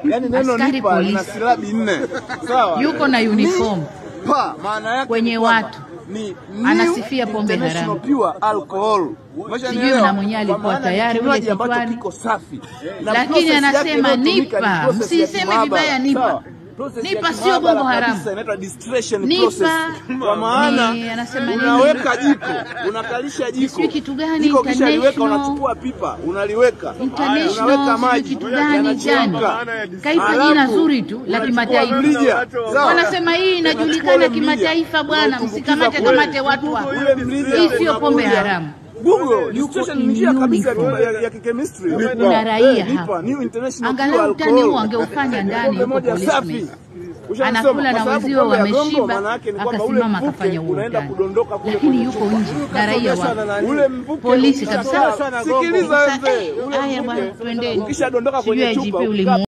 Yaani neno Askari nipa lina polisi. silabi nne. Sawa? yuko na uniform Pa, maana yake Kwenye ni kwamba watu. ni Anasifia new pombe international haramu. pure alcohol. Umeshanielewa? na mwenyewe alikuwa Kwa maana tayari ni ule kinywaji ambacho kichwani. kiko safi. Na Lakini process yake anasema inayotumika ni nipa, process ya msiseme kimaabara. vibaya nipa. Sawa? Process Nipa ya sio kimaabara bombo haramu. kabisa, inaitwa distillation Nipa process. Kwa maana ni- anasema nini? unaweka jiko, unakalisha jiko. Sijui kitu gani, Jiko kisha liweka, international. unachukua pipa, unaliweka. international Unaweka sijui maji. kitu gani yanachemka. gani kaipa Halafu, jina zuri tu la unachukua kimataifa mrija. Sawa? wanasema hii Unachukua inajulikana ule mrija, kimataifa bwana unautumbukiza msikamate kule. kamate watu hapa Ule mrija hii sio pombe unakuja. haramu Google, distillation ni njia kabisa ya uniform. ya- ya kichemistry. Kuna raia Eh, nipa, hapa. new international Angalau pure utani alcohol. huu angeufanya ndani Pombe huko moja policeman. safi. Ushanisoma? Anakula Kwa na sababu wenzio pombe ya gongo, wameshiba, maana yake ni kwamba ule akasimama mvuke akafanya huo unaenda utani. kudondoka kule Lakini kwenye yuko chupa. nje na raia wa Ule mvuke polisi ukisha- kabisa. Sikiliza Sasa, mzee, eh, ule haya mvuke bwana, twendeni. ukishadondoka Sijui kwenye IGP chupa ulimu- ukikaa